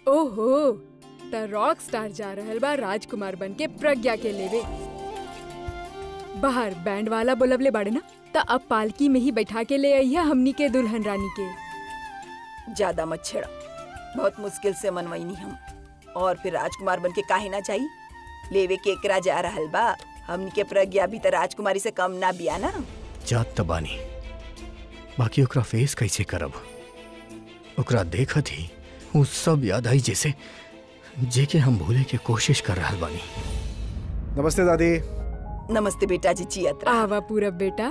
ओहो त rock star जा रहल बा राजकुमार बन के प्रज्ञा के लेवे बाहर बैंड वाला बोलबले बाड़े ना त अब पालकी में ही बैठा के ले आइया हमनी के दुल्हन रानी के ज्यादा मत छेड़ा बहुत मुश्किल से मनवईनी हम और फिर राजकुमार बन के काहे ना जाई लेवे के एकरा जा रहल बा हमनी के प्रज्ञा भी त राजकुमारी से कम ना बिया ना जात त बानी बाकी ओकरा फेस कैसे करब ओकरा देखत ही उ सब याद आई जैसे जेके हम भूले के कोशिश कर रहल बानी नमस्ते दादी नमस्ते बेटा जी जियत रहा आवा पूरब बेटा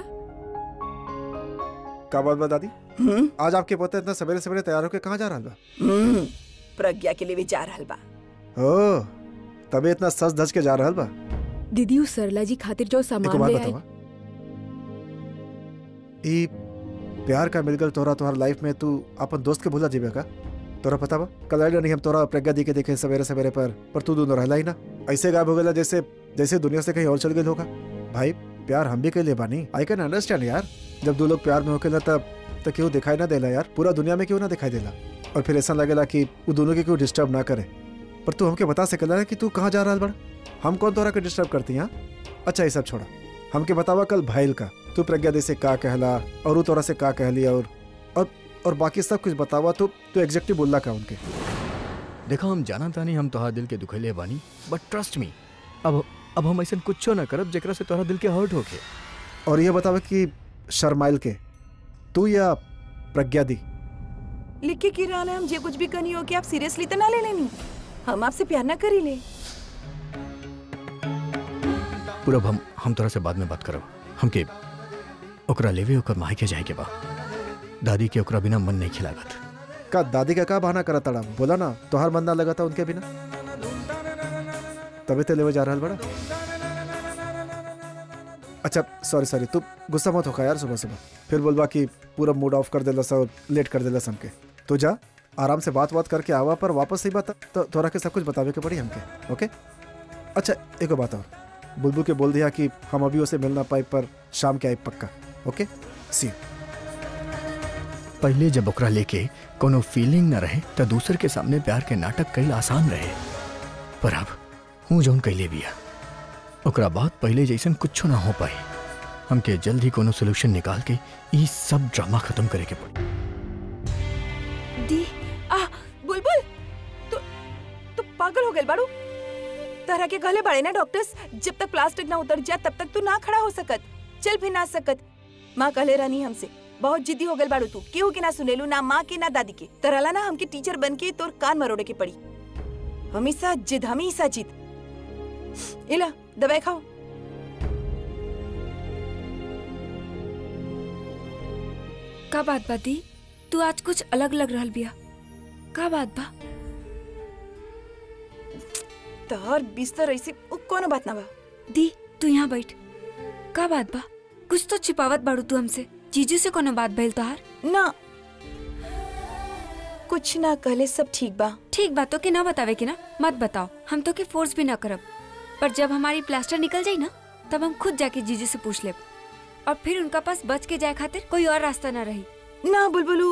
का बात बा दादी हम्म आज आपके पोते इतना सवेरे सवेरे तैयार होके कहाँ जा रहा बा हम्म, प्रज्ञा के लेवे जा रहल बा ओ तबे इतना सज धज के जा रहल बा दीदी उस सरला जी खातिर जो एको सामान बात ले आई बतावा ई प्यार का मिलगल तोरा तोहर लाइफ में तू अपन दोस्त के भूला जीबे का तोरा पता बा कल आइला नहीं हम तोरा प्रज्ञा दी के देखे सवेरे सवेरे पर पर तू दोनों रहला ही ना ऐसे गायब हो गया जैसे जैसे दुनिया से कहीं और चल गए होगा भाई प्यार हम भी के लिए बानी आई कैन अंडरस्टैंड यार जब दो लोग प्यार में होके तब तो क्यों दिखाई ना देला यार पूरा दुनिया में क्यों ना दिखाई देला और फिर ऐसा लगेला कि वो दोनों के क्यों डिस्टर्ब ना करे पर तू हमके बता सकेला कि तू कहाँ जा रहा बड़ा हम कौन तोरा के डिस्टर्ब करती हैं अच्छा ये सब छोड़ा हमके बतावा कल भाईल का तू प्रज्ञा दी से का कहला और उ तोरा से का कहली और और और बाकी सब कुछ बतावा तो तू एग्जैक्टली बोलला का उनके देखा हम जाना तानी हम तोहरा दिल के दुखैले बानी बट ट्रस्ट मी अब अब हम ऐसा कुछो ना करब जेकरा से तोहरा दिल के हर्ट होके और ये बतावा कि शर्माइल के तू या प्रज्ञा दी लिख के की रहल है हम जे कुछ भी कनी हो कि आप सीरियसली तो ना ले लेनी हम आपसे प्यार ना करी ले पूरब हम हम तोरा से बाद में बात करब हमके ओकरा लेवे ओकर माई के जाए के बा दादी के ओकरा बिना मन नहीं खिलागत का दादी का का बहाना करा तड़ा बोला ना तोहार मन ना लगा था उनके बिना तभी तो लेवे जा रहा बड़ा अच्छा सॉरी सॉरी तू गुस्सा मत होगा यार सुबह सुबह फिर बोलबा कि पूरा मूड ऑफ कर देला सब लेट कर देला हमके तू जा आराम से बात बात करके आवा पर वापस ही बता तो तोरा के सब कुछ बतावे के पड़ी हमके ओके अच्छा एक बात और बुलबुल के बोल दिया कि हम अभी उसे मिल ना पाए पर शाम के आए पक्का ओके सी पहले जब ओकरा लेके कोनो फीलिंग न रहे तो दूसर के सामने प्यार के नाटक कई आसान रहे पर अब हूँ जौन कैले बिया ओकरा बाद पहले जैसन कुछो ना हो पाए हमके जल्द ही कोनो सोल्यूशन निकाल के ई सब ड्रामा खत्म करे के पड़ी दी आ बुलबुल तू तू पागल हो गए बाड़ू तरह के कहले बाड़े ना डॉक्टर्स जब तक प्लास्टिक ना उतर जाए तब तक तू ना खड़ा हो सकत चल भी ना सकत माँ कहले रहनी हमसे बहुत जिद्दी हो गए बाड़ू तू केहू के ना सुनेलू ना माँ के ना दादी के तरला ना हमके टीचर बन के तोर कान मरोड़े के पड़ी हमेशा जिद हमेशा जिद इला दवाई खाओ का बात बा दी तू आज कुछ अलग लग रहल बिया का बात बा तोहर बिस्तर ऐसे उ कोनो बात ना बा दी तू यहाँ बैठ का बात बा कुछ तो छिपावत बाड़ू तू हमसे जीजू से कोनो बात भइल तोहार ना कुछ ना कहले सब ठीक बा ठीक बातों के ना बतावे के ना मत बताओ हम तो के फोर्स भी ना करब पर जब हमारी प्लास्टर निकल जाई ना तब हम खुद जाके जीजू से पूछ लेब और फिर उनका पास बच के जाए खातिर कोई और रास्ता ना रही ना बुलबुलू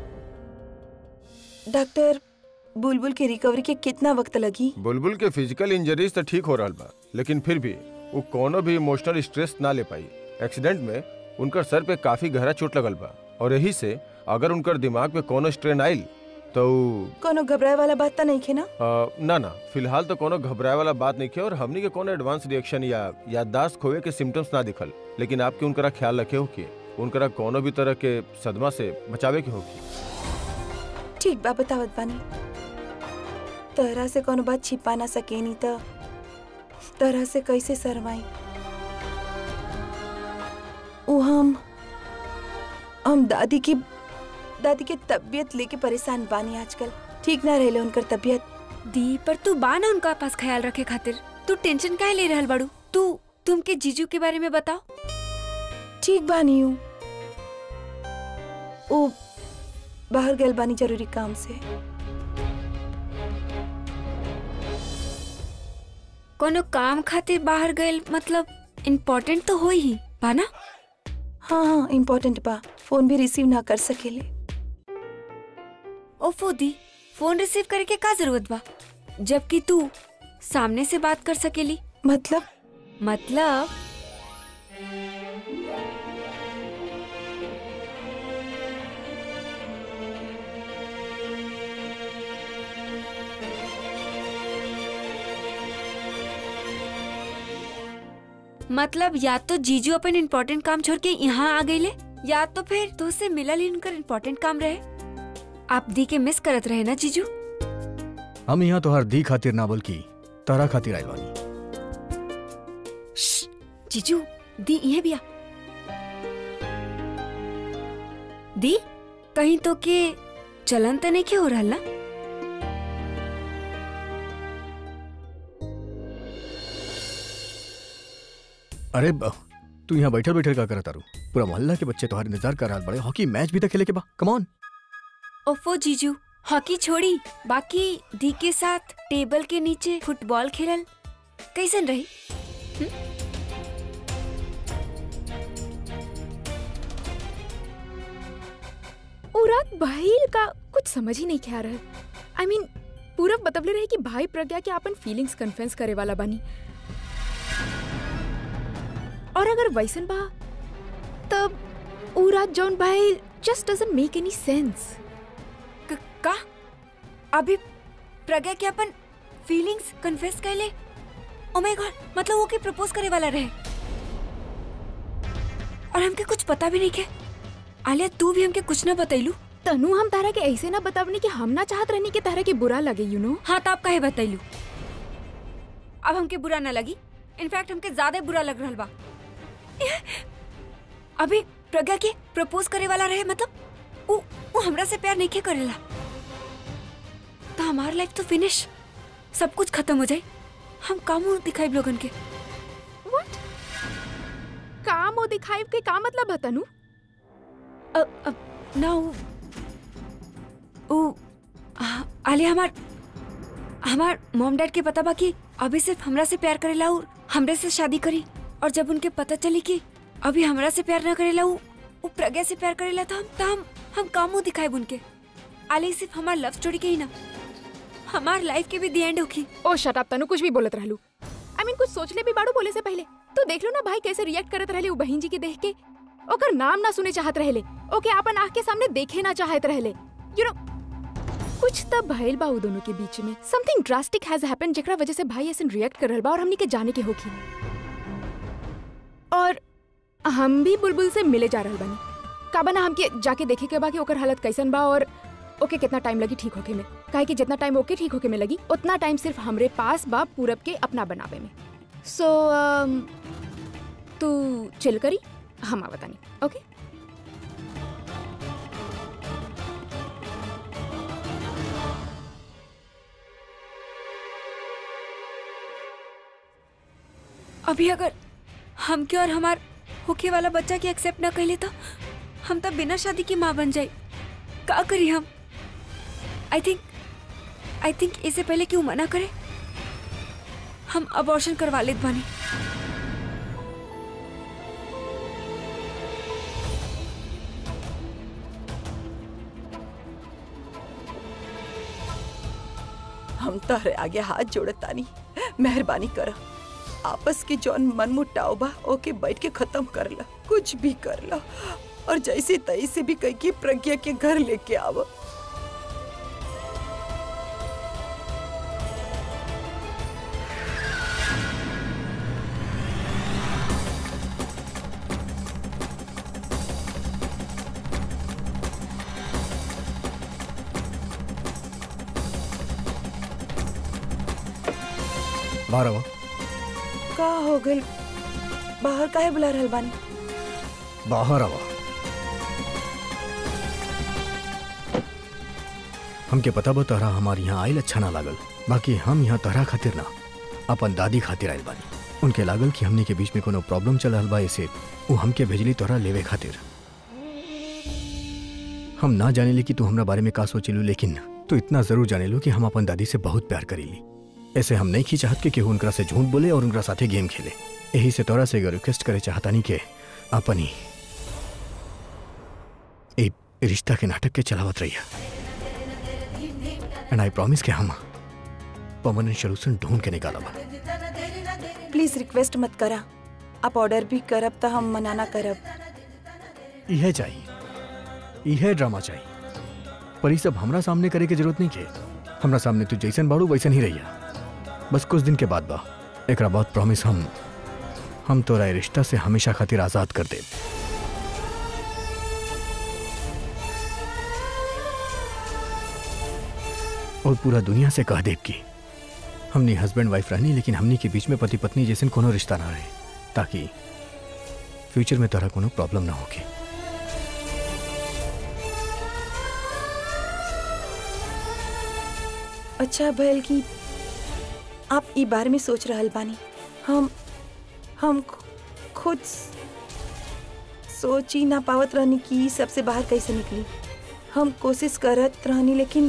डॉक्टर बुलबुल के रिकवरी के कितना वक्त लगी बुलबुल के फिजिकल इंजरीज तो ठीक हो रहा बा लेकिन फिर भी वो कोनो भी इमोशनल स्ट्रेस ना ले पाई एक्सीडेंट में उनकर सर पे काफी गहरा चोट लगल बा और यही से अगर उनकर दिमाग पे कोनो स्ट्रेन आइल तो कोनो घबराए वाला बात तो नहीं खे ना आ, ना ना फिलहाल तो कोनो घबराए वाला बात नहीं किया और हमनी के कोनो एडवांस रिएक्शन या याददाश्त खोए के सिम्टम्स ना दिखल लेकिन आपके उनकरा ख्याल रखे हो कि उनकरा कोनो भी तरह के सदमा से बचावे के होगी ठीक बा बतावत बानी तहरा से कोनो बात छिपा ना सके नहीं तो तरह से कैसे शरमाई उ हम हम दादी की दादी के तबीयत लेके परेशान बानी आजकल ठीक ना रहले उनकर तबीयत दी पर तू बा ना उनका पास ख्याल रखे खातिर तू टेंशन काहे ले रहल बाड़ू तू तुमके जीजू के बारे में बताओ ठीक बानी हूँ ओ बाहर गल बानी जरूरी काम से कोनो काम खातिर बाहर गए मतलब इम्पोर्टेंट तो हो ही बा ना हाँ हाँ इम्पोर्टेंट बा फोन भी रिसीव ना कर सकेले ओफो दी फोन रिसीव करे के का जरूरत बा जबकि तू सामने से बात कर सकेली मतलब मतलब मतलब या तो जीजू अपन इम्पोर्टेंट काम छोड़ के यहाँ आ गई ले या तो फिर तो से मिलल ही उनकर इम्पोर्टेंट काम रहे आप दी के मिस करत रहे ना जीजू हम यहाँ तोहार दी खातिर ना बल्कि तारा खातिर आइल बानी श्श, जीजू दी ये भी आ दी कहीं तो के चलन तो नहीं के हो रहा ना अरे ब- तू यहाँ बैठल बैठल का करत तारू पूरा मोहल्ला के बच्चे तोहार इंतजार कर रहा बड़े हॉकी मैच भी तो खेले के बा कमॉन ओफो जीजू हॉकी छोड़ी बाकी दी के साथ टेबल के नीचे फुटबॉल खेलल कैसन रही उ रात भाईल का कुछ समझ ही नहीं खे आ रहा आई मीन पूरब बतवले रहे कि भाई प्रज्ञा के अपन फीलिंग्स कन्फेस करे वाला बानी और अगर वैसन बा तब उ रात जौन भाई just doesn't make any sense क- का अभी प्रज्ञा के अपन फीलिंग्स कन्फेस कैले ओ माय गॉड मतलब वो के प्रपोज करे वाला रहे और हमके कुछ पता भी नहीं के आलिया तू भी हमके कुछ ना बतैलू तनु हम तारा के ऐसे ना बतावनी कि हम ना चाहत रहनी कि तारा के बुरा लगे यू नो हाँ तो आप काहे बतैलू अब हमके बुरा ना लगी इनफैक्ट हमके ज्यादा बुरा लग रहा बा अभी प्रज्ञा के प्रपोज करे वाला रहे मतलब वो वो हमरा से प्यार नहीं के करेला तो हमार लाइफ तो फिनिश सब कुछ खत्म हो जाए हम काम दिखाई लोगन के व्हाट काम ओ दिखाई के का मतलब है तनु अ, अ, ना वो वो आ- आलिया हमार हमार मॉम डैड के पता बा कि अभी सिर्फ हमरा से प्यार करेला और हमरे से शादी करी और जब उनके पता चली कि अभी हमरा से प्यार ना करेला वो वो प्रज्ञा से प्यार करेला तो हम तो हम हम कामो दिखाए उनके आलिया सिर्फ हमार लव स्टोरी के ही ना हमार लाइफ के भी दी एंड होगी ओ शट अप तनु कुछ भी बोलत रहलू आई मीन कुछ सोचले भी बाड़ू बोले से पहले तो देख लो ना भाई कैसे रिएक्ट करत रहले उ बहन जी के देख के ओकर नाम ना सुने चाहत रहले ओके आपन आंख के सामने देखे ना चाहत रहले यू नो कुछ तब भइल बा उ दोनों के बीच में समथिंग ड्रास्टिक हैज हैपेंड जेकरा वजह से भाई ऐसे रिएक्ट कर रहल बा और हमनी के जाने के होखी और हम भी बुलबुल से मिले जा रहल बानी का बना हमके जाके देखे के बा कि ओकर हालत कैसन बा और ओके कितना टाइम लगी ठीक होके में काहे कि जितना टाइम ओके ठीक होके में लगी उतना टाइम सिर्फ हमरे पास बा पूरब के अपना बनावे में सो तू चिल करी हम आवतानी ओके अभी अगर हमके और हमार होके वाला बच्चा के एक्सेप्ट ना कैले तो हम तब बिना शादी की माँ बन जाए का करी हम आई थिंक आई थिंक इससे पहले क्यों मना करे हम अबॉर्शन करवा लेत बानी हम तारे आगे हाथ जोड़त तानी मेहरबानी कर आपस के जौन मन मुटाव बा ओके बैठ के खत्म कर ला कुछ भी कर ला और जैसे तैसे भी कह के प्रज्ञा के घर लेके आव बाहर आवा का हो गइल बाहर काहे बुला रहल बानी बाहर आवा हमके पता बा तहरा हमार यहाँ आइल अच्छा ना लागल बाकी हम यहाँ तहरा खातिर ना अपन दादी खातिर आइल बानी उनके लागल कि हमने के बीच में कोनो प्रॉब्लम चल रहल बा ऐसे वो हमके भेजली तोहरा लेवे खातिर हम ना जाने कि तू हमरा बारे में का सोचेलू लेकिन तू इतना जरूर जाने लो कि हम अपन दादी से बहुत प्यार करीली ऐसे हम नहीं की चाहत के केहू उनकरा से झूठ बोले और उनकरा साथे गेम खेले यही से तोरा से एगो रिक्वेस्ट करे चाहता नहीं के अपन ही ए रिश्ता के नाटक के चलावत रहिया एंड आई प्रॉमिस कि हम परमानेंट सोल्यूशन ढूंढ के निकालब प्लीज रिक्वेस्ट मत करा आप ऑर्डर भी करब तो हम मना ना करब यह चाहिए यह ड्रामा चाहिए पर ये सब हमरा सामने करे के जरूरत नहीं के हमरा सामने तू जैसन बाड़ू वैसन ही रहिया बस कुछ दिन के बाद बा एकरा बाद प्रॉमिस हम हम तोरा ए रिश्ता से हमेशा खातिर आजाद कर दे और पूरा दुनिया से कह देब की हमनी हस्बैंड वाइफ रहनी लेकिन हमनी के बीच में पति पत्नी जैसन कोनो रिश्ता ना रहे ताकि फ्यूचर में तोरा कोनो प्रॉब्लम ना होगी अच्छा भैल की आप ई बारे में सोच रहल बानी हम हम खु- खुद सोच ही ना पावत रहनी कि ई सबसे बाहर कैसे निकली हम कोशिश करत रहनी लेकिन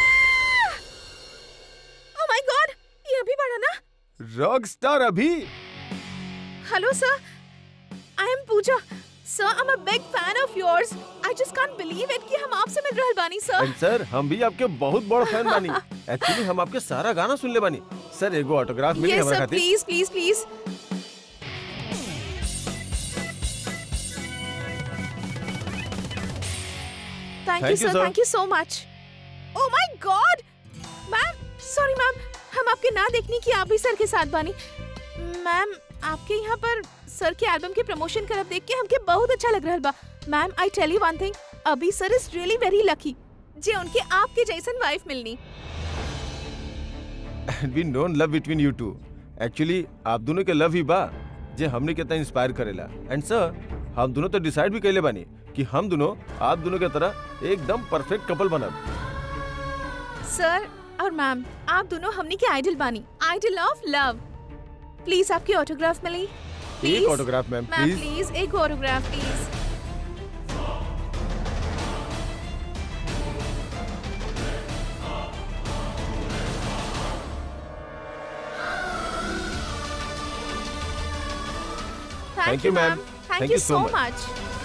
ओह माय गॉड ये अभी बढ़ा ना रॉक स्टार अभी hello sir I am Pooja sir I am a big fan of yours I just can't believe it कि हम आपसे मिल रहल बानी सर एंड सर हम भी आपके बहुत बड़ फैन बानी एक्चुअली हम आपके सारा गाना सुन ले बानी सर एगो ऑटोग्राफ मिली यस हमरा सर खातिर please please please thank you Thank you, sir sir. Thank you so much oh my god ma'am sorry ma'am हम आपके ना देखने की आप भी सर के साथ बानी मैम आपके यहाँ पर सर के एल्बम के प्रमोशन करब देख के हमके बहुत अच्छा लग रहल बा ma'am I tell you one thing अभी sir is really very lucky जे उनके आपके जैसन वाइफ मिलनी we known love between you two actually आप दोनों के लव ही बा जे हमने कितना इंस्पायर करेला एंड सर हम दोनों तो डिसाइड भी कैले बानी कि हम दोनों आप दोनों के तरह एकदम परफेक्ट कपल बनब सर और मैम आप दोनों हमनी के आइडल बानी आइडल ऑफ लव प्लीज आपकी ऑटोग्राफ मिली एक Please? Autograph ma'am ma'am please please एक autograph please Thank you, ma'am. Thank, Thank you you so so much. much.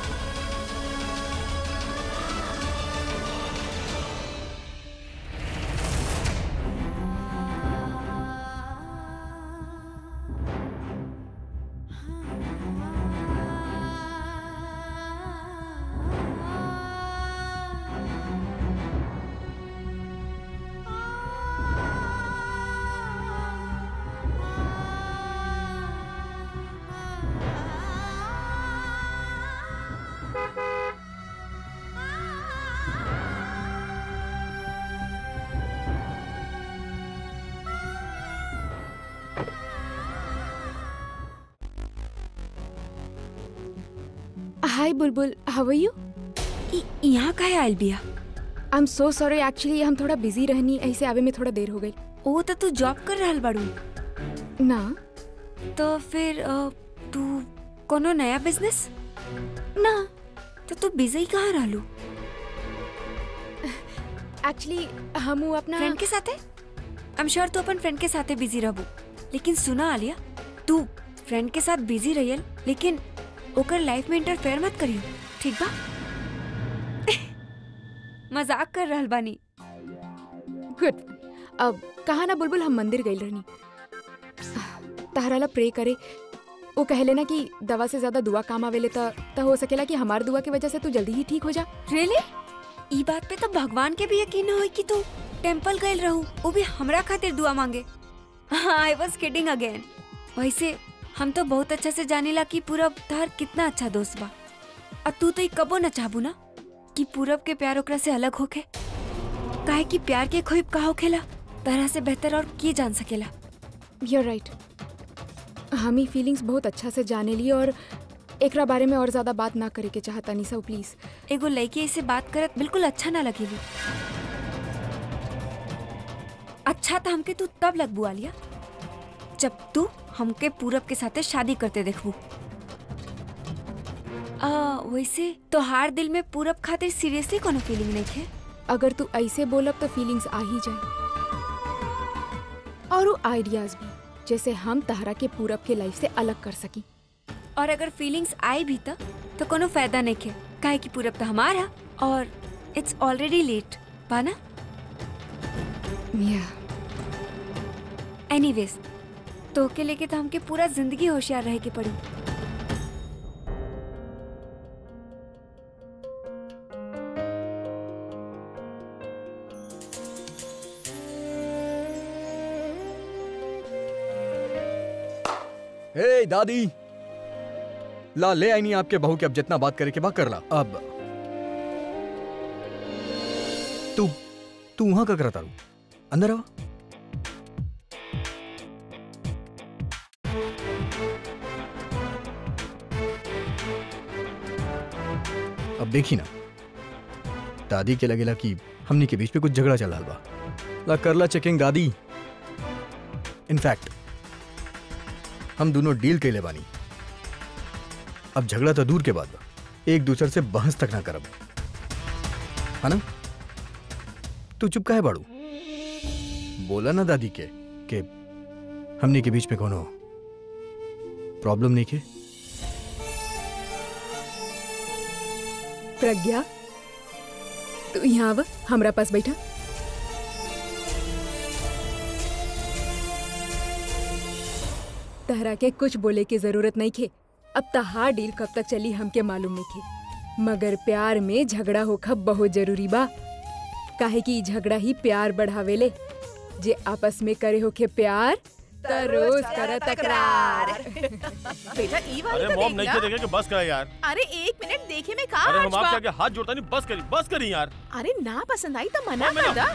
Hi Bulbul how are you इ- यहाँ काहे आयल बिया I am so sorry actually हम थोड़ा बिजी रहनी ऐसे आवे में थोड़ा देर हो गई ओ तो तू जॉब कर रहल बाड़ू ना तो फिर अ, तू कोनो नया बिजनेस ना तो तू बिजी कहाँ रहलू एक्चुअली हम उ अपना फ्रेंड के साथे आई एम श्योर तू अपन फ्रेंड के साथे बिजी रहबू लेकिन सुना आलिया तू फ्रेंड के साथ बिजी रहियल लेकिन ओकर लाइफ में इंटरफेयर मत करियो ठीक बा मजाक कर रहल बानी गुड अब कहा ना बुलबुल हम मंदिर गई रहनी तहराला प्रे करे वो कहले ना कि दवा से ज्यादा दुआ काम आवेले त त हो सकेला कि हमार दुआ की वजह से तू जल्दी ही ठीक हो जा रियली ई बात पे तो भगवान के भी यकीन न होई कि तू टेंपल गइल रहू वो भी हमरा खातिर दुआ मांगे आई वाज किडिंग अगेन वैसे हम तो बहुत अच्छा से जानेला कि पूरब तार कितना अच्छा दोस्त बा और तू तो ई कबो न चाहबू ना कि पूरब के प्यार ओकरा से अलग होके काहे कि प्यार के खोइब का होखेला तरह से बेहतर और के जान सकेला यूर राइट हम ही फीलिंग्स बहुत अच्छा से जाने ली और एकरा बारे में और ज्यादा बात ना करे के चाहता नहीं सो प्लीज एगो लड़की ऐसे बात करत बिल्कुल अच्छा ना लगेली अच्छा तो हमके तू तब लगबू आलिया जब तू हमके पूरब के साथे शादी करते देखबू आ, वैसे तोहार दिल में पूरब खातिर सीरियसली कोनो फीलिंग नहीं है अगर तू ऐसे बोलब तो फीलिंग्स आ ही जाए और वो आइडियाज भी जैसे हम तहरा के पूरब के लाइफ से अलग कर सकी और अगर फीलिंग्स आई भी त तो कोनो फायदा नहीं है काहे कि पूरब तो हमारा और इट्स ऑलरेडी लेट पाना या एनीवेज तो के लेके तो हमके पूरा जिंदगी होशियार रहे के पड़ी हे दादी ला ले आई नहीं आपके बहू के अब जितना बात करे के बात कर ला अब तू तू वहां का करता रू अंदर आवा अब देखी ना दादी के लगेला कि हमनी के बीच में कुछ झगड़ा चल रहा बा ला करला चेकिंग दादी इनफैक्ट हम दोनों डील कैले बानी अब झगड़ा तो दूर के बाद बा एक दूसरे से बहस तक ना करब है ना तू चुप काहे बाड़ू बोला ना दादी के कि हमने के बीच में कोनो प्रॉब्लम नहीं के प्रज्ञा तू यहाँ आव हमरा पास बैठा तहरा के कुछ बोले की जरूरत नहीं खे अब तहार डील कब तक चली हमके मालूम नहीं खे मगर प्यार में झगड़ा होखा बहुत जरूरी बा काहे कि ई झगड़ा ही प्यार बढ़ावेले जे आपस में करे होखे प्यार त रोज कर तकरार बेटा ई वाली अरे तो मॉम देख नहीं ला। के देखे कि बस करा यार अरे एक मिनट देखे में का अरे आज हम बा? आपके आगे हाथ जोड़ता नहीं बस करी बस करी यार अरे ना पसंद आई तो मना मम्मी कर दा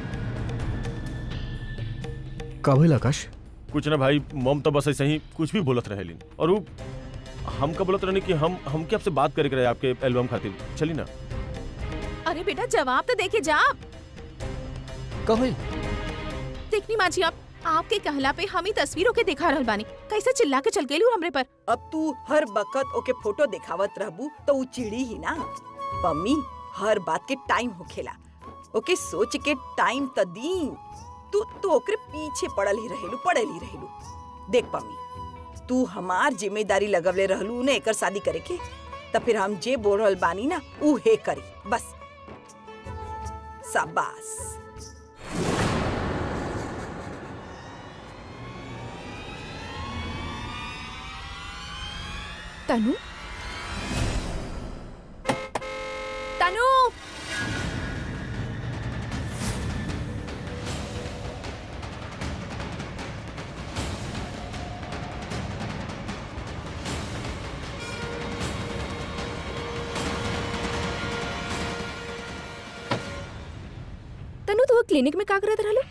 का भइल आकाश कुछ ना भाई मॉम तो बस ऐसे ही कुछ भी बोलत रहे और वो हम का बोलत रहने कि हम हम के आपसे बात करे के रहे आपके एल्बम खातिर चली ना अरे बेटा जवाब तो देके जा का भइल देखनी माजी आप आपके कहला पे हम ही तस्वीरों के दिखा रहल बानी कैसे चिल्ला के चल गेलू हमरे पर अब तू हर बकत ओके फोटो दिखावत रहबू तो ऊ चिड़ी ही ना पम्मी हर बात के टाइम होखेला ओके सोच के टाइम त दी तू तू ओकरे पीछे पड़ल ही रहेलू पड़ल ही रहेलू देख पम्मी तू हमार जिम्मेदारी लगवले रहलू ने एकर शादी करे के त फिर हम जे बोल रहल बानी ना ऊ हे करी बस शाबाश तनु तनु तनु तू क्लिनिक में का करत रहलो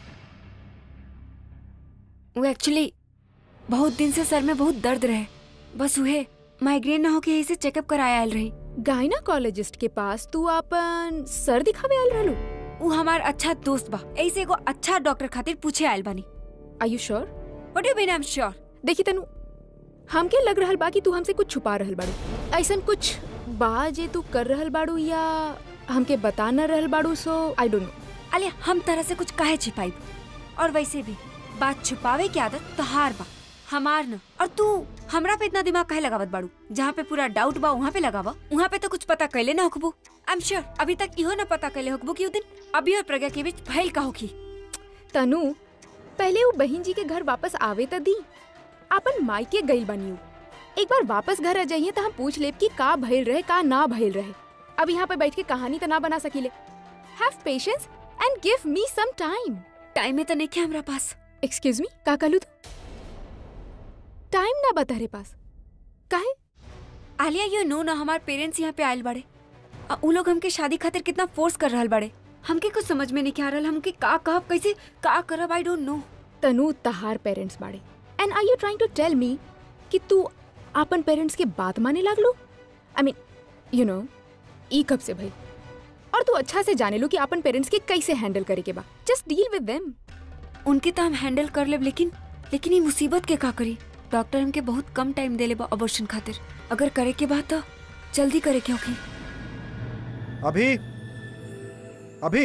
वो एक्चुअली बहुत दिन से सर में बहुत दर्द रहे बस उहे माइग्रेन ना होके यही से चेकअप कराया आयल रही गायनाकोलॉजिस्ट के पास तू अपन सर दिखावे आयल रहलो वो हमार अच्छा दोस्त बा ऐसे एगो अच्छा डॉक्टर खातिर पूछे आयल बानी are you sure what you mean I am sure देखी तनु हमके लग रहल बा कि तू हमसे कुछ छुपा रहल बाड़ू ऐसन कुछ बा जे तू कर रहल बाड़ू या हमके बता न रहल बाड़ू सो आई डोंट नो अले हम तरह से कुछ काहे छिपाई और वैसे भी बात छुपावे की आदत तहार बा हमार न और तू हमरा पे इतना दिमाग काहे लगावत बाड़ू जहाँ पे पूरा डाउट बा वहाँ पे लगावा वहाँ पे तो कुछ पता कैले ना होकबू आई एम श्योर अभी तक इहो ना पता कैले होकबू कि उ दिन अभी और प्रज्ञा के बीच भइल का होखी तनु पहले वो बहन जी के घर वापस आवे त दी अपन मायके गइल बनियो एक बार वापस घर आ जाइए तो हम पूछ लेब कि का भइल रहे का ना भइल रहे अब यहाँ पे बैठ के कहानी तो ना बना सकीले have patience and give me some time time में तो नहीं क्या हमरा पास एक्सक्यूज मी का कहलू तू टाइम ना बता रे पास काहे आलिया यू नो ना हमार पेरेंट्स यहाँ पे आयल बड़े आ उ लोग हमके शादी खातिर कितना फोर्स कर रहल बड़े हमके कुछ समझ में नहीं आ रहल हमके का कहब कैसे का करब आई डोंट नो तनु तहार पेरेंट्स बाड़े and I you trying to tell me कि तू अपन पेरेंट्स के बात माने लागलो आई मीन यू नो ई कब से भाई और तू अच्छा से जाने लो कि अपन पेरेंट्स के कैसे हैंडल करे के बा जस्ट डील विद देम उनके तो हम हैंडल कर लेब लेकिन लेकिन ये मुसीबत के का करी डॉक्टर हमके बहुत कम टाइम दे बा अबॉर्शन खातिर अगर करे के बात तो जल्दी करे के होखी अभी अभी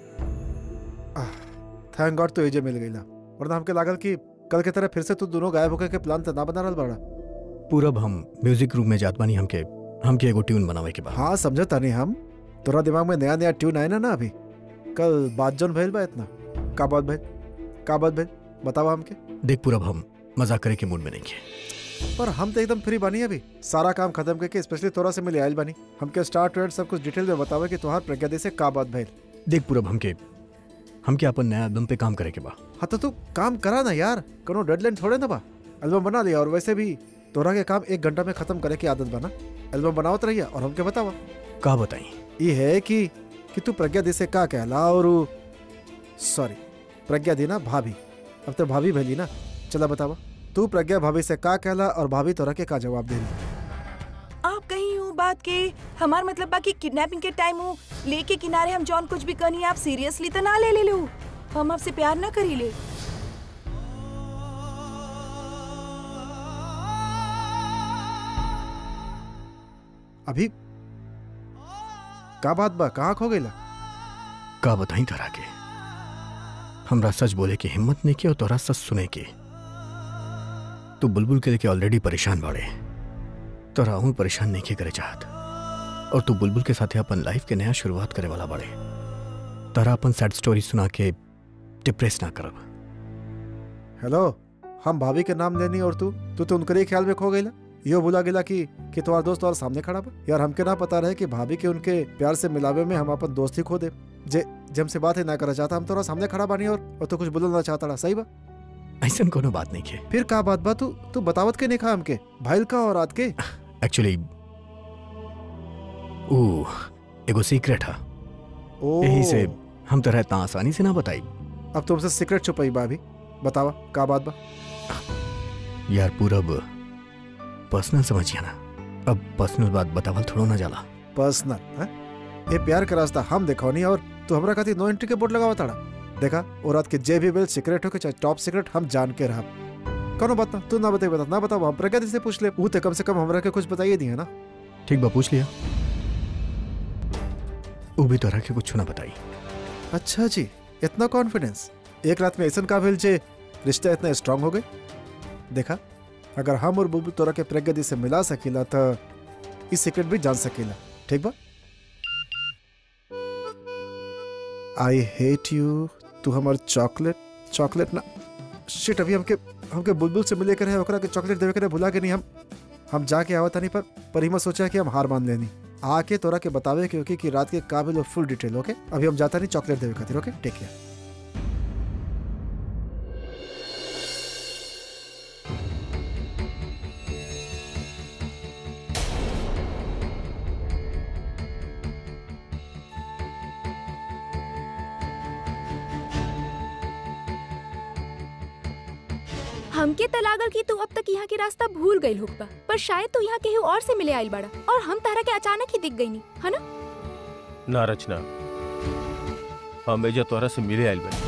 थैंक गॉड तो एजे मिल गई ना वरना हमके लागल कि कल के तरह फिर से तू दोनों गायब होकर के प्लान तो ना बना रहल बाड़ा पूरब हम म्यूजिक रूम में जात बानी हमके हमके एगो ट्यून बनावे के बा हाँ समझता नहीं हम तोरा दिमाग में नया नया ट्यून आए ना ना अभी कल बात जोन भइल बा इतना का बात भाई का बात भाई बतावा हमके देख पूरा हम मजाक करे के मूड में नहीं है पर हम तो एकदम फ्री बनी अभी सारा काम खत्म करके स्पेशली तोरा से मिले आयल बनी हमके स्टार्ट टू एंड सब कुछ डिटेल में बतावे कि तोहार प्रज्ञा दी से का बात भइल देख पूरब हमके हमके अपन नया एल्बम पे काम करे के बा हाँ तो तू काम करा ना यार कोनो डेडलाइन थोड़े ना बा एल्बम बना लिया और वैसे भी तोरा के काम एक घंटा में खत्म करे की आदत बना एल्बम बनावत रहिया और हमके बतावा का बताई ये है कि कि तू प्रज्ञा दी से का कहला और सॉरी प्रज्ञा दी ना भाभी अब तो भाभी भैली ना चला बतावा तू प्रज्ञा भाभी से का कहला और भाभी तोरा के का जवाब दे आप कहीं हूँ बात के हमार मतलब बाकी किडनैपिंग के टाइम हूँ लेके किनारे हम जॉन कुछ भी करनी आप सीरियसली तो ना ले ले लो हम आपसे प्यार ना करी ले अभी का बात बा कहाँ खो गईला का बताई तोरा के हमरा सच बोले की हिम्मत नहीं की और तोरा सच सुने की तू बुलबुल के लेके ऑलरेडी परेशान बाड़े तोरा हूँ परेशान नहीं के करे चाहत और तू बुलबुल के साथे अपन लाइफ के नया शुरुआत करे वाला बाड़े तोरा अपन सैड स्टोरी सुना के डिप्रेस ना करब हेलो हम भाभी के नाम लेनी और तू तू तो उनके ही ख्याल में खो गईला यो भूला गेला कि कि तुम्हारा दोस्त और सामने खड़ा बा यार हमके ना पता रहे कि भाभी के उनके प्यार से मिलावे में हम अपन दोस्त ही खो दे जे जब से बात ही ना करना चाहता हम तोरा सामने खड़ा बानी और, और तू कुछ बोलना चाहता रहा सही बा ऐसा कोनो बात नहीं के फिर का बात बा तू तू बतावत के नहीं खा हमके भाईल का और रात के एक्चुअली ओ एगो सीक्रेट है ओ यही से हम तरह इतना आसानी से ना बताई अब तुमसे सीक्रेट छुपाई बा अभी बतावा का बात बा यार पूरब पर्सनल समझिए ना अब पर्सनल बात बतावल थोड़ो ना जाला पर्सनल हैं? ये प्यार का रास्ता हम देखौनी और तू हमरा खातिर नो एंट्री के बोर्ड लगावा ताड़ा देखा और रात के जे भी वेल सीक्रेट हो के चाहे टॉप सीक्रेट हम जान के रहा कौनो बात ना तू ना बताई बता ना बताओ हम प्रगति से पूछ ले ऊ ते कम से कम हमरा के कुछ बताइए दिए ना ठीक बा पूछ लिया वो भी तोरा के कुछ ना बताई अच्छा जी इतना कॉन्फिडेंस एक रात में ऐसा का भेल जे रिश्ता इतना स्ट्रांग हो गए देखा अगर हम और बुलबुल तोरा के प्रगति से मिला सकीला तो इस सीक्रेट भी जान सकीला ठीक बा आई हेट यू तू हमार चॉकलेट चॉकलेट ना शिट अभी हमके हमके बुलबुल से मिले कर है ओकरा के चॉकलेट देवे करे भुला के नहीं हम हम जाके आवत नहीं पर पर हिम्मत सोचा कि हम हार मान लेनी आके तोरा के बतावे के ओके कि रात के काबिल और फुल डिटेल ओके अभी हम जाता नहीं चॉकलेट देवे खातिर ओके टेक केयर हमके त लागल कि तू अब तक यहाँ के रास्ता भूल गई होगा पर शायद तू यहाँ केहू और से मिले आइल बड़ा और हम तारा के अचानक ही दिख गई नी है ना ना रचना हम एजा तोहरा से मिले आयल बनी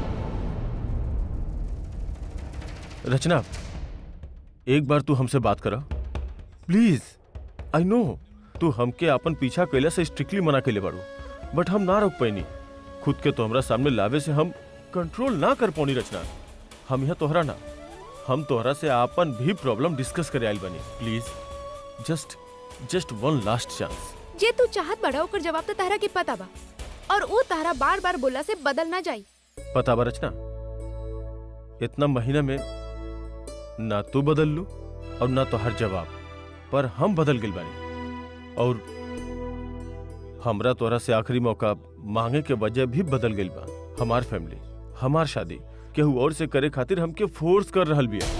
रचना एक बार तू हमसे बात करा प्लीज आई नो तू हमके अपन पीछा कैला से स्ट्रिक्टली मना कैले बाड़ू बट हम ना रोक पैनी खुद के तो हमरा सामने लावे से हम कंट्रोल ना कर पौनी रचना हम यहाँ तोहरा ना हम तोहरा से आपन भी प्रॉब्लम डिस्कस करे आयल बनी please just just one last chance जे तू चाहत बड़ा ओकर जवाब तो तारा के पता बा और वो तारा बार बार बोला से बदल ना जाई पता बा रचना इतना महीना में ना तू बदल लू और ना तो हर जवाब पर हम बदल गइल बानी और हमरा तोरा से आखिरी मौका मांगे के वजह भी बदल गइल बा हमार फैमिली हमार शादी केहू और से करे खातिर हमके फोर्स कर रहल बिया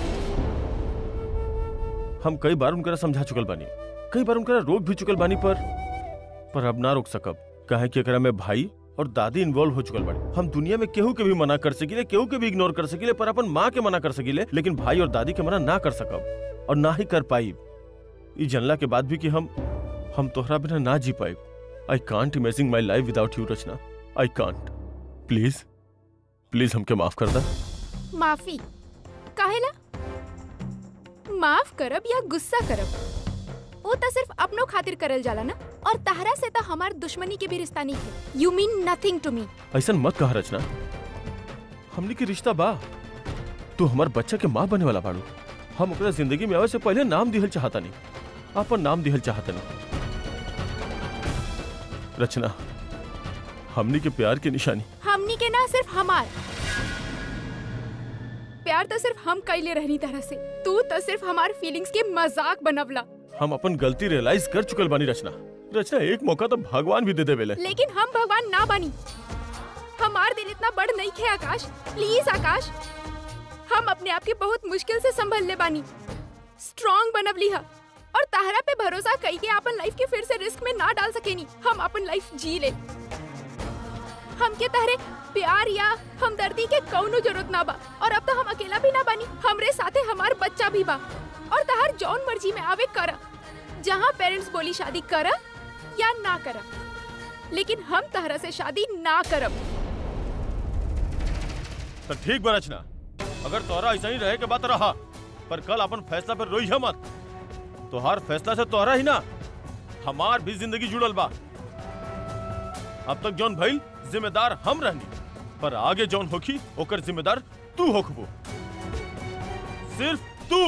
हम कई बार उनकरा समझा चुकल बानी कई बार उनकरा रोक भी चुकल बानी पर पर अब ना रोक सकब काहे कि एकरा में भाई और दादी इन्वॉल्व हो चुकल बाड़ी हम दुनिया में केहू के भी मना कर सकीले केहू के भी इग्नोर कर सकीले पर अपन माँ के मना कर सकीले लेकिन भाई और दादी के मना ना कर सकब और ना ही कर पाई ई जनला के बाद भी कि हम हम तोहरा बिना ना जी पाई I can't imaging my life without you Rachna I can't please please हमके माफ कर दा माफी काहेला माफ करब या गुस्सा करब वो तो सिर्फ अपनों खातिर करल जाला ना और तहरा से तो हमार दुश्मनी के भी रिश्ता नहीं है you mean nothing to me ऐसा मत कहा रचना हमने के रिश्ता बा तू हमार बच्चा के माँ बने वाला बाड़ू हम ओकरा जिंदगी में आवे से पहले नाम दिहल चाहता नहीं अपन नाम दिहल चाहता नहीं रचना हमनी के प्यार की निशानी हमनी के ना सिर्फ हमार प्यार तो सिर्फ हम कैले रहनी तरह से तू तो सिर्फ हमार फीलिंग्स के मजाक बनवला हम अपन गलती रियलाइज कर चुकल बानी रचना रचना एक मौका तो भगवान भी दे देवेले लेकिन हम भगवान ना बनी हमार दिल इतना बड़ नहीं खे आकाश प्लीज आकाश हम अपने आप के बहुत मुश्किल से संभल ले बानी स्ट्रॉन्ग बनवली हा और ताहरा पे भरोसा कई के अपन लाइफ के फिर से रिस्क में ना डाल सकेनी हम अपन लाइफ जी ले हमके तहरे प्यार या हमदर्दी के कौनो जरूरत ना बा और अब तो हम अकेला भी ना बानी हमरे साथे हमार बच्चा भी बा और तहर जौन मर्जी में आवे करा जहाँ पेरेंट्स बोली शादी करा या ना करा लेकिन हम तहरा से शादी ना करब तो ठीक बा रचना अगर तोहरा ऐसा ही रहे के बात रहा पर कल अपन फैसला पर रोई मत तोहार फैसला से तोहरा ही ना हमार भी जिंदगी जुड़ल बा अब तक जौन भइल जिम्मेदार हम रहनी पर आगे जौन होखी ओकर जिम्मेदार तू होखबो सिर्फ तू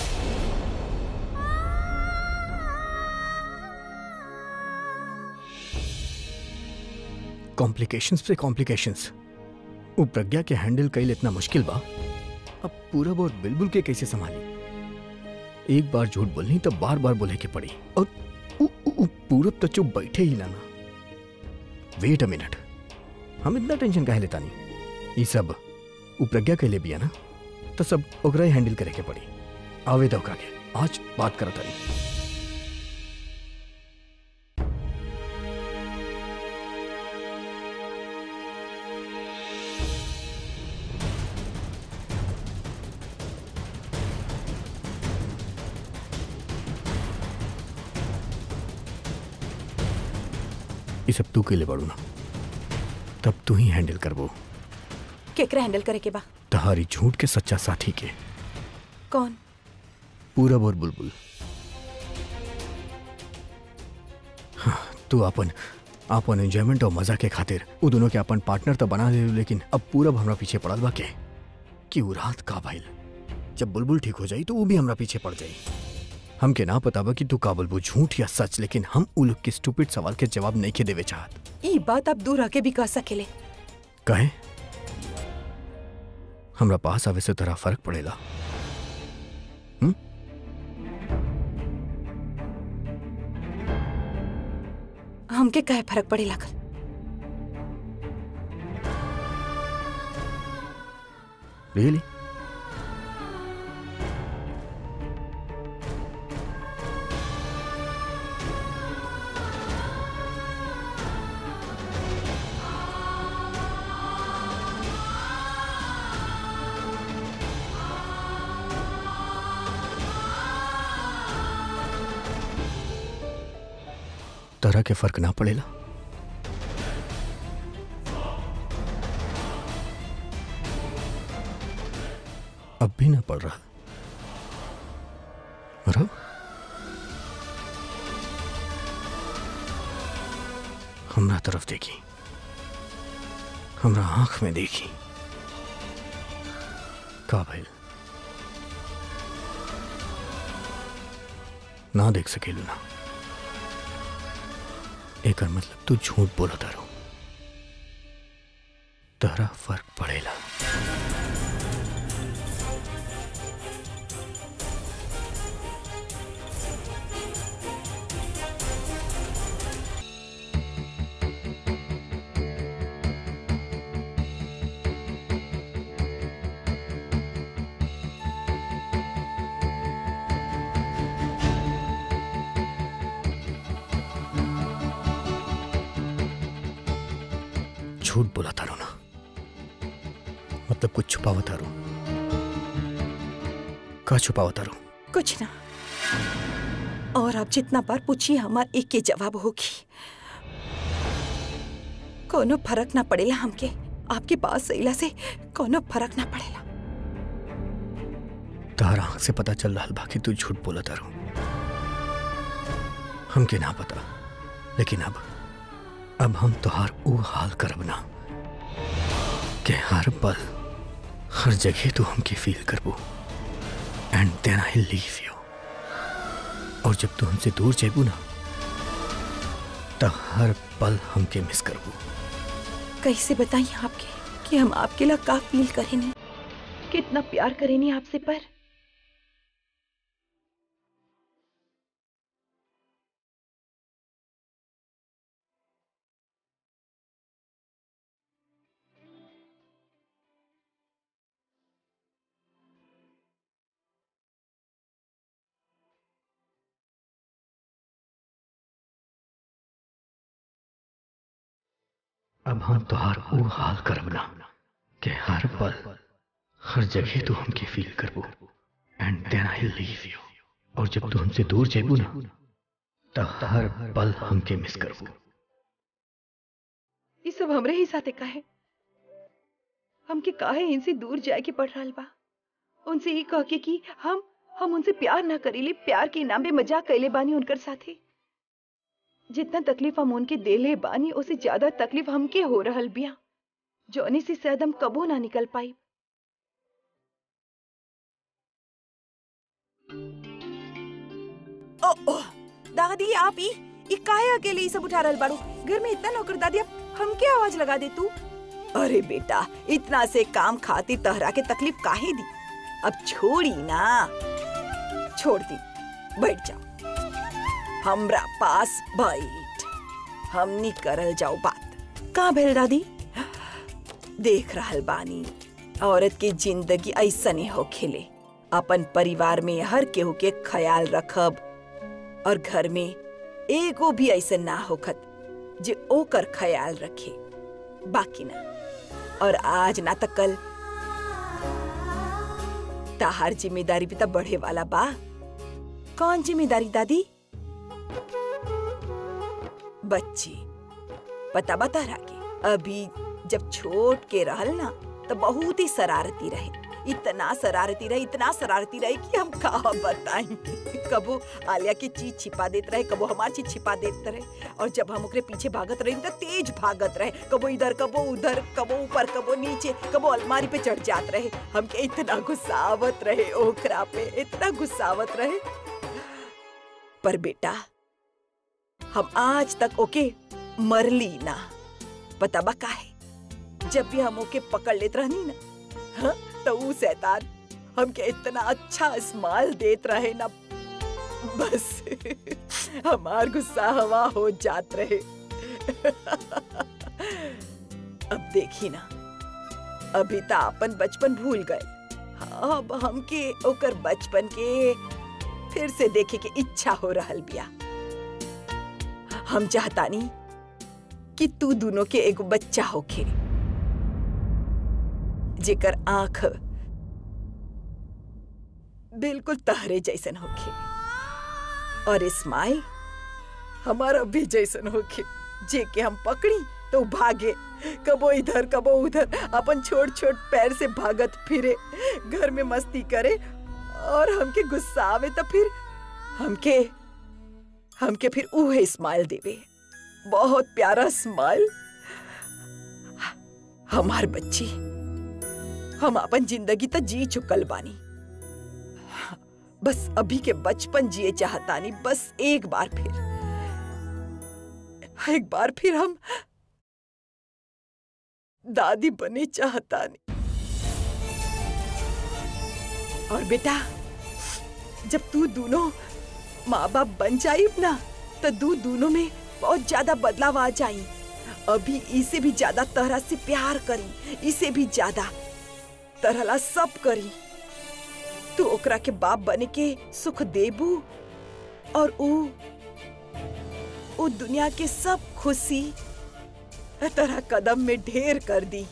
कॉम्प्लिकेशंस पे कॉम्प्लिकेशंस वो प्रज्ञा के हैंडल कईल इतना मुश्किल बा अब पूरब और बिल्बुल के कैसे संभाली एक बार झूठ बोलनी तो बार बार बोले के पड़ी और उ, उ, उ, पूरब तो चुप बैठे ही ना ना वेट अ मिनट हम इतना टेंशन काहे लेता नहीं ये सब वो प्रज्ञा के लिए भी है ना तो सब ओकरा ही हैंडल करे के पड़ी आवे तो ओकरा के आज बात करता नहीं ये सब तू के लिए बड़ू ना तब तू ही हैंडल करबो केकरा हैंडल करे के बा तहारी झूठ के सच्चा साथी के कौन पूरब और बुलबुल हाँ, तू अपन अपन एंजॉयमेंट और मजा के खातिर वो दोनों के अपन पार्टनर तो बना ले लेकिन अब पूरब हमरा पीछे पड़ल बा के कि वो रात का भइल जब बुलबुल ठीक हो जाई तो वो भी हमरा पीछे पड़ जाई हमके ना पता बा कि तू का बुलबुल झूठ या सच लेकिन हम उ लोग के स्टूपिड सवाल के जवाब नहीं के देवे चाहत ई बात आप दूर आके भी कह सकेले कहे हमरा पास आवे से तोरा फर्क पड़ेला हमके कहे फर्क पड़े लागल रियली तरह के फर्क ना पड़ेला अब भी ना पड़ रहा रहो हमरा तरफ देखी हमरा आंख में देखी का भइल ना देख सकेलू ना एकर मतलब तू झूठ बोला तारो तहरा फर्क पड़ेला झूठ बोला तारो ना मतलब कुछ छुपावा तारो का छुपावा तारो कुछ ना और आप जितना बार पूछिए हमार एक के जवाब होगी कोनो फर्क ना पड़ेला हमके आपके पास सैला से कोनो फर्क ना पड़ेला तहर आंख से पता चल रहा बा कि तू झूठ बोला तारो हमके ना पता लेकिन अब अब हम तोहार ऊ हाल करब ना कि हर पल हर जगह तू हमके फील करबो and then I leave you और जब तू हमसे दूर जेबू ना तो हर पल हमके मिस करबू कैसे बताइए आपके कि हम आपके लिए का फील करें नहीं कितना प्यार करेनी आपसे पर अब हम तोहार वो हाल करब ना कि हर पल हर जगह तू हमके फील करबो and then I leave you और जब तू हमसे दूर जेबू ना तो हर पल हमके मिस करबो ये सब हमरे ही साथे काहे हमके काहे इनसे दूर जाए के पड़ रहा बा उनसे ही कह के कि हम हम उनसे प्यार ना करीले प्यार के नाम पे मजाक कैले बानी उनकर साथे जितना तकलीफ हम उनके देले बानी उससे ज्यादा तकलीफ हमके हो रहल बिया जौनी से शायद हम कबो ना निकल पाई ओ, ओ, दादी आप ई ई काहे अकेले ई सब उठा रहल बाड़ू घर में इतना नौकर दादी अब हम क्या आवाज लगा दे तू अरे बेटा इतना से काम खातिर तहरा के तकलीफ काहे दी अब छोड़ी ना छोड़ दी बैठ जाओ हमरा पास बैठ हमनी करल जाओ बात का भेल दादी देख रहल बानी औरत की जिंदगी ऐसा नहीं हो खेले अपन परिवार में हर केहू के ख्याल रखब और घर में एगो भी ऐसा ना होखत जे ओकर ख्याल रखे बाकी ना और आज ना त कल ताहार जिम्मेदारी भी तो बढ़े वाला बा कौन जिम्मेदारी दादी बच्ची पता बता के अभी जब छोट के रहल ना तो बहुत ही शरारती रहे इतना शरारती रहे इतना शरारती रहे कि हम कहा बताई कबो आलिया की चीज छिपा देत रहे कबो हमार चीज छिपा देत रहे और जब हम ओकरे पीछे भागत रहे तो तेज भागत रहे कबो इधर कबो उधर कबो ऊपर कबो नीचे कबो अलमारी पे चढ़ जात रहे हमके इतना गुस्सावत रहे ओकरा पे इतना गुस्सावत रहे पर बेटा हम आज तक ओके मरली ना पता बा काहे जब भी हम ओके पकड़ लेत रहनी ना हाँ, तो ऊ शैतान हमके इतना अच्छा स्माइल देत रहे ना बस हमार गुस्सा हवा हो जात रहे अब देखी ना अभी तो अपन बचपन भूल गए हाँ, अब हमके ओकर बचपन के फिर से देखे के इच्छा हो रहल बिया हम चाहतानी कि तू दोनों के एगो बच्चा होखे जेकर आंख बिल्कुल तहरे जैसन होखे और स्माइल हमारा भी जैसन होखे जे के हम पकड़ी तो भागे कबो इधर कबो उधर अपन छोट छोट पैर से भागत फिरे घर में मस्ती करे और हमके गुस्सा आवे तो फिर हमके हमके फिर उहे स्माइल देवे बहुत प्यारा स्माइल हमार बच्ची हम अपन जिंदगी तो जी चुकल बानी बस अभी के बचपन जिए चाहतानी बस एक बार फिर एक बार फिर हम दादी बने चाहतानी और बेटा जब तू दोनों माँ बाप बन जाई ना तो दू दोनों में बहुत ज्यादा बदलाव आ जाई अभी इसे भी ज्यादा तरह से प्यार करी इसे भी ज्यादा तरहला सब करी तू ओकरा के बाप बने के सुख देबू और ऊ ऊ दुनिया के सब खुशी तरह कदम में ढेर कर दी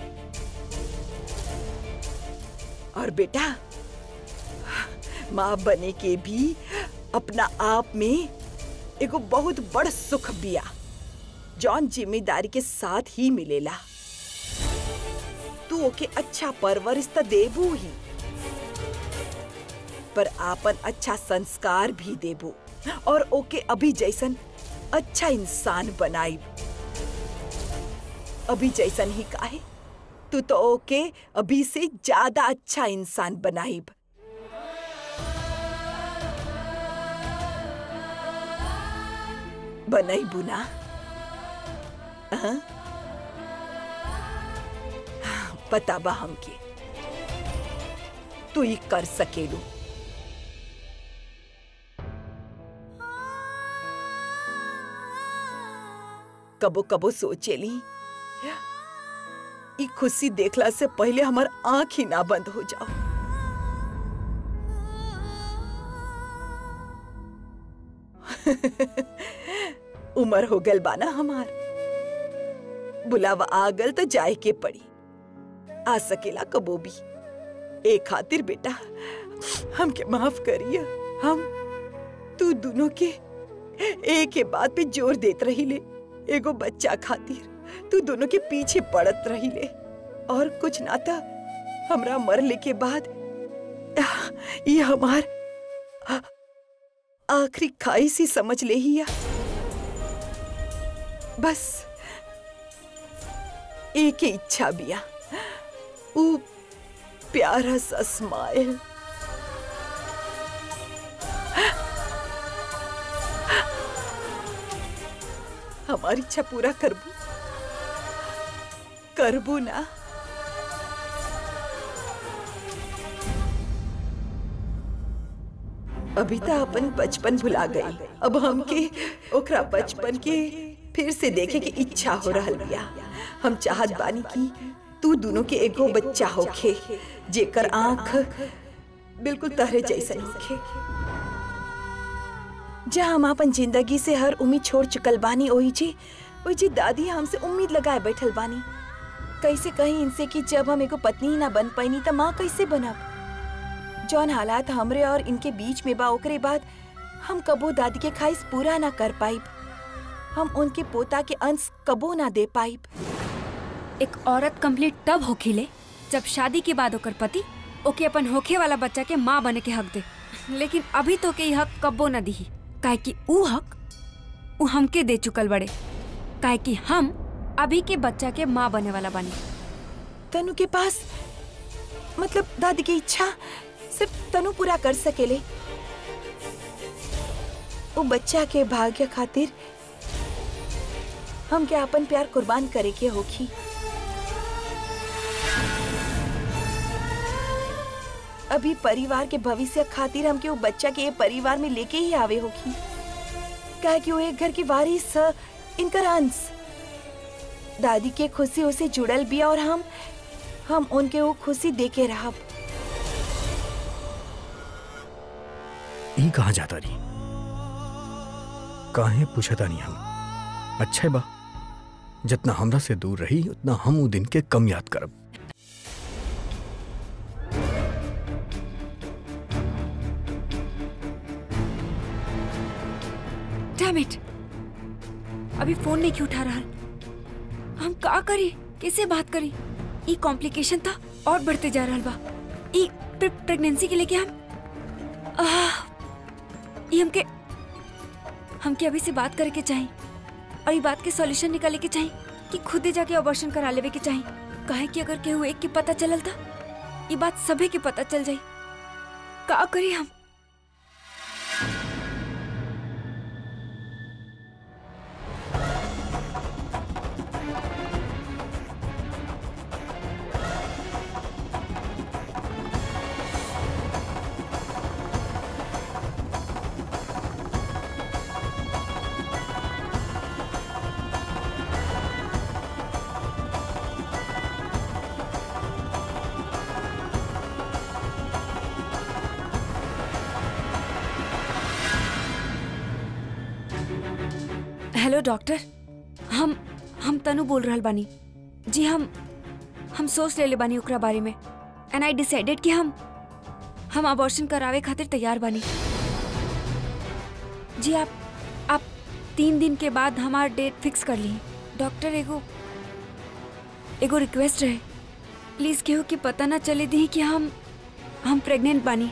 और बेटा माँ बने के भी अपना आप में एगो बहुत बड़ सुख बिया जौन जिम्मेदारी के साथ ही मिलेला तू ओके अच्छा परवरिश त देबू ही पर आपन अच्छा संस्कार भी देबू और ओके अभी जैसन अच्छा इंसान बनाई अभी जैसन ही काहे तू तो ओके अभी से ज्यादा अच्छा इंसान बनाइब बनाई बुना पता बा हमके तू ही कर सकेलू कबो कबो सोचेली ई खुशी देखला से पहले हमार आंख ही ना बंद हो जाओ उम्र हो गल बाना हमार बुलावा आ गल तो जाए के पड़ी आ सकेला कबो भी ए खातिर बेटा हमके माफ करिए हम तू दोनों के एक के बात पे जोर देत रही ले एगो बच्चा खातिर तू दोनों के पीछे पड़त रही ले और कुछ ना था हमरा मरले के बाद ये हमार आखिरी खाइश ही समझ ले ही या बस एक ही इच्छा बिया ऊ प्यारा सा स्माइल हमारी इच्छा पूरा करबू करबू ना अभी तो अपन बचपन भुला गई अब हमके ओकरा बचपन के फिर से देखे की इच्छा हो रहल बिया हम चाहत बानी कि तू दोनों के एगो बच्चा होखे जेकर आंख बिल्कुल तहरे जैसन होखे जहाँ हम अपन जिंदगी से हर उम्मीद छोड़ चुकल बानी ओही जी ओही जी दादी हमसे उम्मीद लगाए बैठल बानी कैसे कहीं इनसे कि जब हम एगो पत्नी ही ना बन पैनी त माँ कैसे बनब जौन हालात हमरे और इनके बीच में बा ओकरे बाद हम कबो दादी के ख्वाहिश पूरा ना कर पाइब हम उनके पोता के अंश कबो ना दे पाइब एक औरत कंप्लीट तब होखिले जब शादी के बाद ओकर पति ओके अपन होखे वाला बच्चा के माँ बने के हक दे लेकिन अभी तो के ई हक कब्बो न दीही काहे कि ऊ हक ऊ हमके दे चुकल बड़े काहे कि हम अभी के बच्चा के माँ बने वाला बनी तनु के पास मतलब दादी की इच्छा सिर्फ तनु पूरा कर सकेले वो बच्चा के भाग्य खातिर हम क्या अपन प्यार कुर्बान करे के होखी अभी परिवार के भविष्य खातिर हमके वो बच्चा के ये परिवार में लेके ही आवे होखी काहे कि वो एक घर की वारिस ह, इनकर अंश दादी के खुशी उसे जुड़ल बिया और हम हम उनके वो खुशी देके रहब ई कहाँ जाता रही काहे पूछता नहीं हम अच्छा बा जितना हमरा से दूर रही उतना हम उ दिन के कम याद करब डैम इट अभी फोन नहीं क्यों उठा रहा हम का करी कैसे बात करी ई कॉम्प्लिकेशन था और बढ़ते जा रहा बा ई प्रे, प्रेगनेंसी के लेके हम आह, ई हमके हमके अभी से बात करे के चाहिए और ई बात के सॉल्यूशन निकाले के चाहिए कि खुदे जाके अबॉर्शन करा लेवे के चाहिए काहे कि अगर केहू एक के पता चलल था ई बात सभे के पता चल जाई का करी हम हेलो डॉक्टर हम हम तनु बोल रहल बानी जी हम हम सोच लेले बानी ओकरा बारे में एंड आई डिसाइडेड कि हम हम अबॉर्शन करावे खातिर तैयार बानी जी आप आप तीन दिन के बाद हमार डेट फिक्स कर ली डॉक्टर एगो एगो रिक्वेस्ट रहे प्लीज केहू के पता ना चले दी कि हम हम प्रेग्नेंट बानी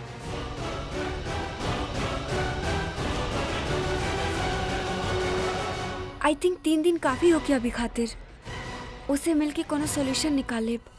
आई थिंक तीन दिन काफी हो गया अभी खातिर उसे मिलके कोनो सॉल्यूशन निकाल लेब